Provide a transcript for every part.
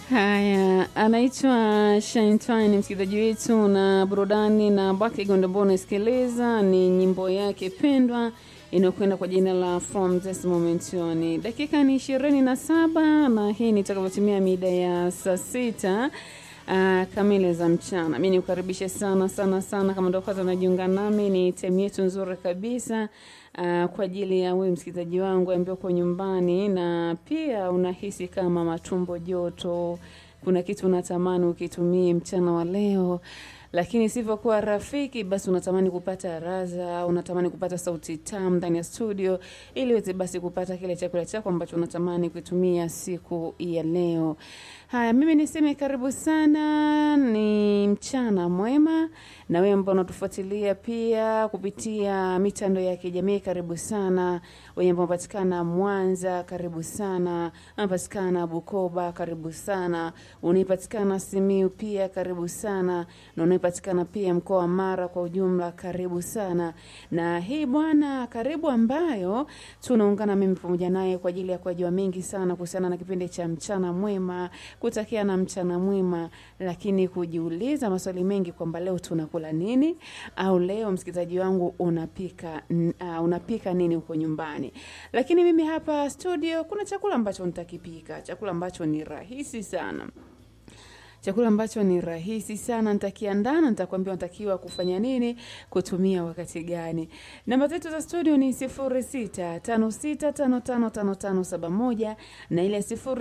Haya, anaitwa Shintwine, msikilizaji wetu na burudani na Baki Gondo ambao unasikiliza ni nyimbo yake pendwa inayokwenda kwa jina la From This Moment On. Dakika ni ishirini na saba na hii ni itakavyotimia mida ya saa sita uh, kamili za mchana. Mi nikukaribishe sana sana sana, kama ndo kwanza unajiunga nami, ni temu yetu nzuri kabisa uh, kwa ajili ya wewe msikilizaji wangu ambaye uko nyumbani na pia unahisi kama matumbo joto, kuna kitu unatamani ukitumie mchana wa leo lakini sivyokuwa rafiki, basi unatamani kupata raza, unatamani kupata sauti tamu ndani ya studio, ili uweze basi kupata kile chakula chako ambacho unatamani kutumia siku ya leo. Haya, mimi niseme karibu sana, ni mchana mwema, na wewe ambao unatufuatilia pia kupitia mitandao ya kijamii, karibu sana. Wenye ambao unapatikana Mwanza, karibu sana. Unapatikana Bukoba, karibu sana. Unaipatikana Simiu pia, karibu sana, na unaipatikana pia mkoa wa Mara kwa ujumla, karibu sana. Na hii bwana, karibu ambayo tunaungana mimi pamoja naye kwa ajili ya kujua mengi sana kuhusiana na kipindi cha mchana mwema, kutakia na mchana mwema, lakini kujiuliza maswali mengi kwamba leo tunakula nini, au leo msikilizaji wangu unapika n- uh, unapika nini huko nyumbani. Lakini mimi hapa studio kuna chakula ambacho nitakipika, chakula ambacho ni rahisi sana chakula ambacho ni rahisi sana nitakiandaa na nitakwambia unatakiwa kufanya nini kutumia wakati gani namba zetu za studio ni 0656555571 na ile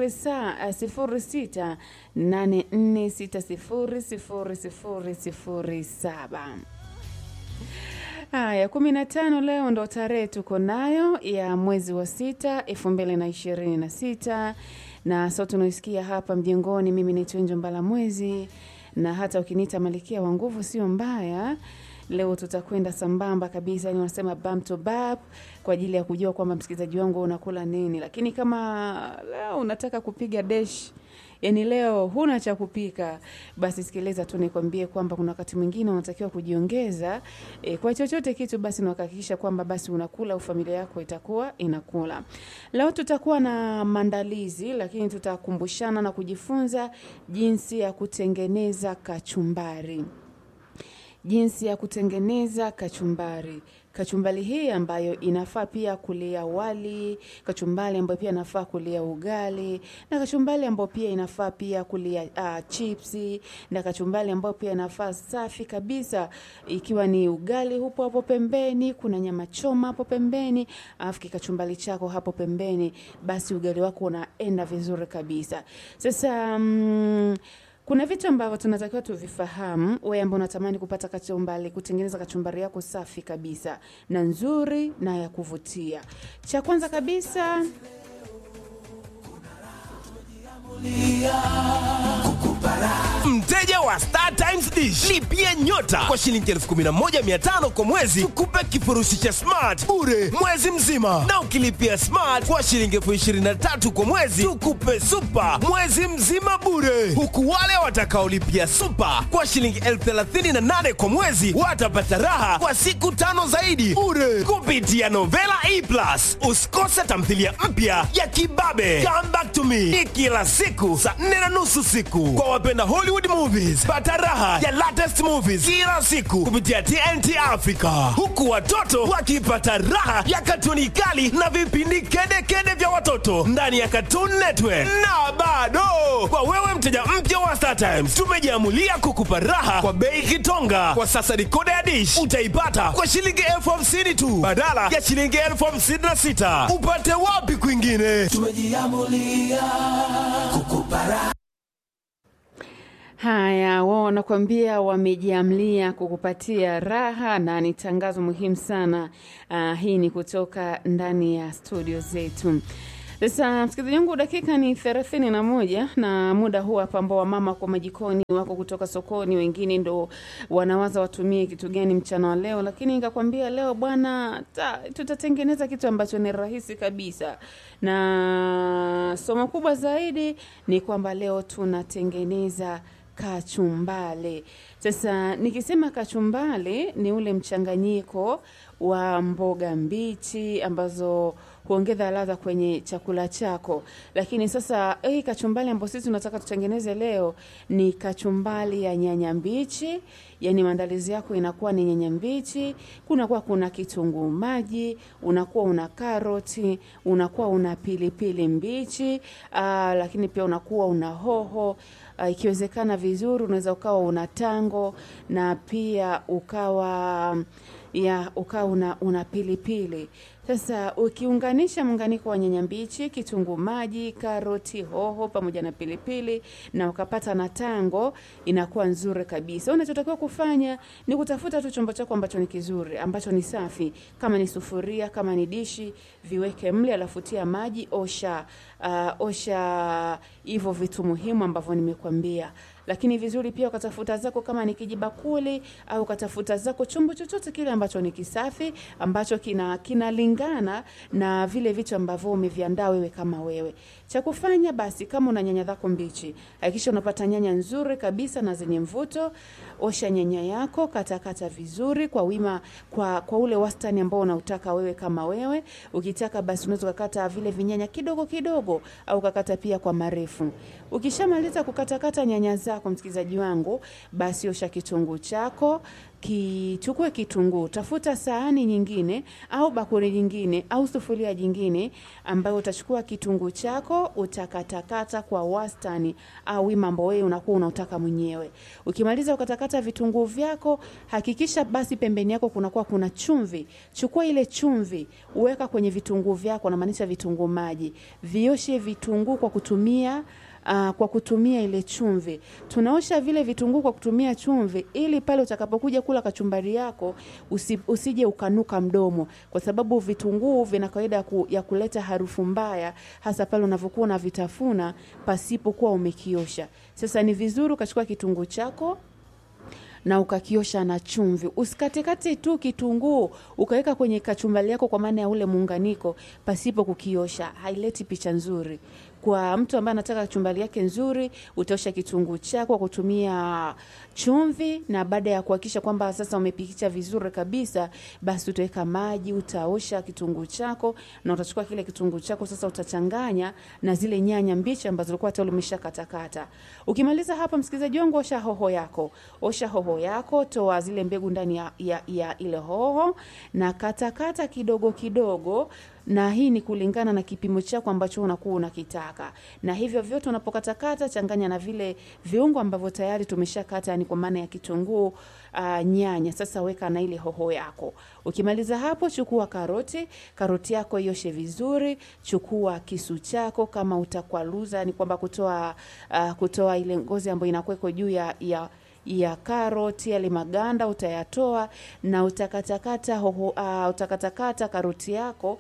0684600007 Haya, kumi na tano leo ndo tarehe tuko nayo ya mwezi wa sita elfu mbili na ishirini na sita na sauti unaisikia hapa mjengoni, mimi ni Tunjo Mbala Mwezi, na hata ukiniita Malikia wa Nguvu sio mbaya. Leo tutakwenda sambamba kabisa, yani wanasema bam to bab, kwa ajili ya kujua kwamba msikilizaji wangu unakula nini. Lakini kama leo unataka kupiga desh yani leo huna cha kupika, basi sikiliza tu nikwambie kwamba kuna wakati mwingine unatakiwa kujiongeza e, kwa chochote kitu, basi unahakikisha kwamba basi unakula au familia yako itakuwa inakula. Leo tutakuwa na maandalizi, lakini tutakumbushana na kujifunza jinsi ya kutengeneza kachumbari jinsi ya kutengeneza kachumbari. Kachumbari hii ambayo inafaa pia kulia wali, kachumbari ambayo pia inafaa kulia ugali, na kachumbari ambayo pia inafaa pia kulia uh, chipsi, na kachumbari ambayo pia inafaa safi kabisa, ikiwa ni ugali hupo hapo pembeni, kuna nyama choma hapo pembeni, alafu kikachumbari chako hapo pembeni, basi ugali wako unaenda vizuri kabisa. Sasa mm, kuna vitu ambavyo tunatakiwa tuvifahamu, wewe ambao unatamani kupata kachumbari, kutengeneza kachumbari yako safi kabisa na nzuri na ya kuvutia. Cha kwanza kabisa Mteja wa Star Times Dish, lipia nyota kwa shilingi 11500 kwa mwezi, tukupe kifurushi cha smart bure mwezi mzima, na ukilipia smart kwa shilingi 23000 kwa mwezi, tukupe super mwezi mzima bure, huku wale watakaolipia super kwa shilingi 38000 kwa mwezi watapata raha kwa siku tano zaidi bure kupitia Novela E Plus. Usikose tamthilia mpya ya Kibabe Come Back to Me ni kila siku saa nne na nusu siku kwa wapenda Hollywood movies. Pata raha ya latest movies kila siku kupitia TNT Africa, huku watoto wakipata raha ya katuni kali na vipindi kedekede vya watoto ndani ya Cartoon Network. Na bado kwa wewe mteja mpya wa Star Times, tumejiamulia kukupa raha kwa bei kitonga. Kwa sasa dikoda ya dish utaipata kwa shilingi elfu hamsini tu badala ya shilingi elfu hamsini na sita. Upate wapi kwingine? Haya, wao wanakuambia wamejiamlia kukupatia raha, na ni tangazo muhimu sana. Uh, hii ni kutoka ndani ya studio zetu. Sasa msikilizaji wangu, dakika ni thelathini na moja na muda huu hapa ambao wamama kwa majikoni wako kutoka sokoni, wengine ndo wanawaza watumie kitu gani mchana wa leo, lakini nikakwambia leo bwana, ta- tutatengeneza kitu ambacho ni rahisi kabisa, na somo kubwa zaidi ni kwamba leo tunatengeneza kachumbale. Sasa nikisema kachumbale ni ule mchanganyiko wa mboga mbichi ambazo huongeza ladha kwenye chakula chako. Lakini sasa hii kachumbali ambayo sisi tunataka tutengeneze leo ni kachumbali ya nyanya mbichi, yani maandalizi yako inakuwa ni nyanya mbichi, kunakuwa kuna kitunguu maji, unakuwa una karoti, unakuwa una pilipili mbichi, aa, lakini pia unakuwa una hoho Uh, ikiwezekana vizuri unaweza ukawa una tango na pia ukawa ya ukawa una, una pilipili. Sasa ukiunganisha muunganiko wa nyanya mbichi, kitunguu maji, karoti, hoho pamoja na pilipili na ukapata na tango, inakuwa nzuri kabisa. Unachotakiwa kufanya ni kutafuta tu chombo chako ambacho ni kizuri, ambacho ni safi, kama ni sufuria, kama ni dishi, viweke mle, alafu tia maji, osha uh, osha hivyo vitu muhimu ambavyo nimekwambia lakini vizuri pia ukatafuta zako kama ni kijibakuli au ukatafuta zako chombo chochote kile ambacho ni kisafi ambacho kina kinalingana na vile vitu ambavyo umeviandaa wewe kama wewe. Cha kufanya basi, kama una nyanya zako mbichi, hakikisha unapata nyanya nzuri kabisa na zenye mvuto. Osha nyanya yako, katakata kata vizuri kwa wima, kwa, kwa ule wastani ambao unautaka wewe kama wewe. Ukitaka basi unaweza kukata vile vinyanya kidogo kidogo, au ukakata pia kwa marefu. Ukishamaliza kukatakata nyanya zako, msikilizaji wangu, basi osha kitunguu chako kichukue kitunguu, tafuta sahani nyingine au bakuli nyingine au sufuria jingine ambayo utachukua kitunguu chako utakatakata kwa wastani au wima ambao wewe unakuwa unautaka mwenyewe. Ukimaliza ukatakata vitunguu vyako, hakikisha basi pembeni yako kunakuwa kuna chumvi. Chukua ile chumvi uweka kwenye vitunguu vyako, namaanisha vitunguu maji. Vioshe vitunguu kwa kutumia Uh, kwa kutumia ile chumvi. Tunaosha vile vitunguu kwa kutumia chumvi ili pale utakapokuja kula kachumbari yako usi, usije ukanuka mdomo, kwa sababu vitunguu vina kawaida ku, ya kuleta harufu mbaya, hasa pale unavyokuwa unavitafuna pasipokuwa umekiosha. Sasa ni vizuri ukachukua kitunguu chako na ukakiosha na chumvi. Usikatekate tu kitunguu ukaweka kwenye kachumbari yako, kwa maana ya ule muunganiko, pasipo kukiosha, haileti picha nzuri. Kwa mtu ambaye anataka kachumbari yake nzuri, utaosha kitunguu chako kwa kutumia chumvi, na baada ya kuhakikisha kwamba sasa umepikicha vizuri kabisa, basi utaweka maji, utaosha kitunguu chako na utachukua kile kitunguu chako sasa utachanganya na zile nyanya mbichi ambazo ulikuwa tayari umeshakatakata. Ukimaliza hapa, msikilizaji wangu, osha hoho yako, osha hoho yako, toa zile mbegu ndani ya, ya, ya ile hoho na katakata kata kidogo kidogo na hii ni kulingana na kipimo chako ambacho unakuwa unakitaka. Na hivyo vyote unapokatakata, changanya na vile viungo ambavyo tayari tumeshakata, ni kwa maana ya kitunguu, uh, nyanya. Sasa weka na ile hoho yako. Ukimaliza hapo, chukua karoti, karoti yako ioshe vizuri. Chukua kisu chako, kama utakwaluza, ni kwamba kutoa uh, kutoa ile ngozi ambayo inakuwa juu ya, ya ya karoti yale maganda utayatoa na utakatakata hoho, uh, utakatakata karoti yako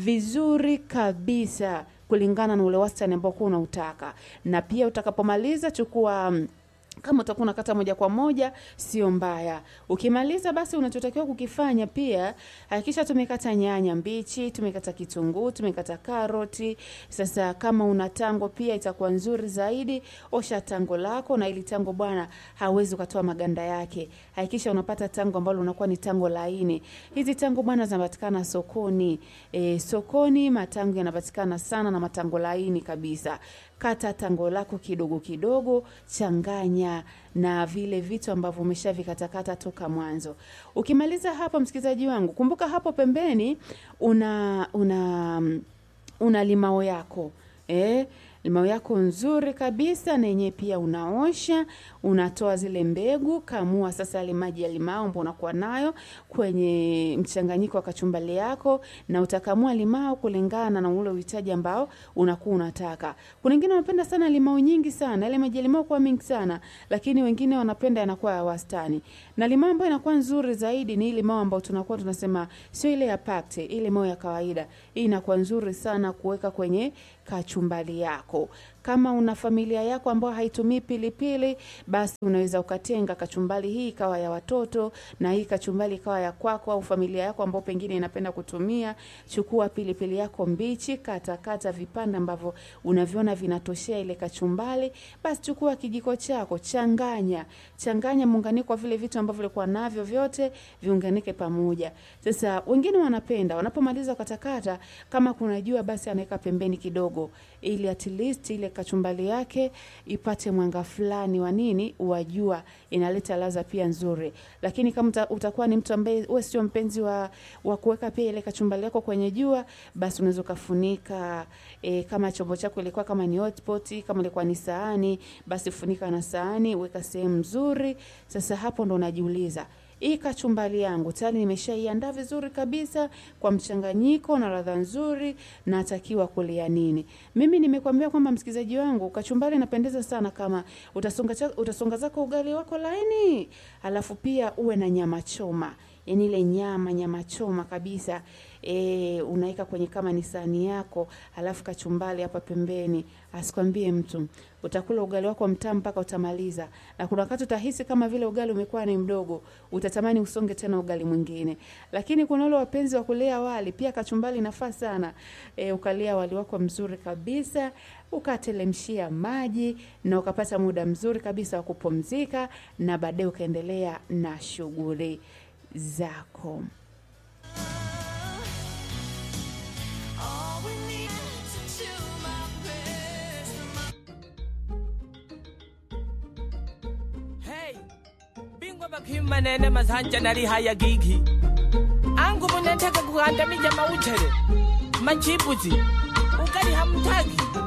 vizuri kabisa kulingana na ule wastani ambao kuwa unautaka. Na pia utakapomaliza chukua um, kama utakuwa unakata moja kwa moja sio mbaya. Ukimaliza basi, unachotakiwa kukifanya pia, hakikisha tumekata nyanya mbichi, tumekata kitunguu, tumekata karoti. Sasa kama una tango pia itakuwa nzuri zaidi. Osha tango lako, na ili tango bwana hawezi ukatoa maganda yake. Hakikisha unapata tango ambalo unakuwa ni tango laini. Hizi tango bwana zinapatikana sokoni. E, sokoni matango yanapatikana sana na matango laini kabisa. Kata tango lako kidogo kidogo, changanya na vile vitu ambavyo umeshavikatakata toka mwanzo. Ukimaliza hapo, msikilizaji wangu, kumbuka hapo pembeni una una una limao yako eh, limao yako nzuri kabisa, na yenyewe pia unaosha, unatoa zile mbegu, kamua sasa yale maji ya limao ambayo unakuwa nayo kwenye mchanganyiko wa kachumbali yako, na utakamua limao kulingana na ule uhitaji ambao unakuwa unataka. Kuna wengine wanapenda sana limao nyingi sana, ile maji ya limao kuwa mingi sana, lakini wengine wanapenda yanakuwa ya wastani. Na limao ambayo inakuwa nzuri zaidi ni ile limao ambayo tunakuwa tunasema sio ile ya pakte, ile limao ya kawaida. Hii inakuwa nzuri sana kuweka kwenye kachumbali yako. Kama una familia yako ambayo haitumii pilipili, basi unaweza ukatenga kachumbali hii ikawa ya watoto na hii kachumbali ikawa ya kwako, au familia yako ambao pengine inapenda kutumia. Chukua pilipili yako mbichi, kata kata vipande ambavyo unaviona vinatoshea ile kachumbali, basi chukua kijiko chako, changanya changanya muunganiko wa vile vitu ambavyo ulikuwa navyo vyote viunganike pamoja. Sasa wengine wanapenda wanapomaliza katakata, kama kuna jua, basi anaweka pembeni kidogo, ili at least ile kachumbali yake ipate mwanga fulani wa nini wa jua, inaleta ladha pia nzuri. Lakini kama uta, utakuwa ni mtu ambaye wewe sio mpenzi wa, wa kuweka pia ile kachumbali yako kwenye jua, basi unaweza ukafunika e, kama chombo chako ilikuwa kama ni hotpot, kama ilikuwa ni sahani, basi funika na sahani, weka sehemu nzuri. Sasa hapo ndo unajiuliza hii kachumbali yangu tayari nimeshaiandaa vizuri kabisa kwa mchanganyiko na ladha nzuri, natakiwa kulia nini? Mimi nimekwambia kwamba msikilizaji wangu, kachumbali inapendeza sana kama utasonga, cha- utasonga zako ugali wako laini, alafu pia uwe na nyama choma yani ile nyama nyama choma kabisa e, unaweka kwenye kama ni sahani yako, alafu kachumbali hapa pembeni. Asikwambie mtu, utakula ugali wako mtamu mpaka utamaliza, na kuna wakati utahisi kama vile ugali umekuwa ni mdogo, utatamani usonge tena ugali mwingine. Lakini kuna wale wapenzi wa kulea wali, pia kachumbali inafaa sana e, ukalia wali wako mzuri kabisa ukatelemshia maji na ukapata muda mzuri kabisa wa kupumzika, na baadaye ukaendelea na shughuli zako. All we need to do my best. Hey, bingwa bakima nene masanja nali haya gigi angu munentaka kugandamija mautere machipuzi ukali hamtaki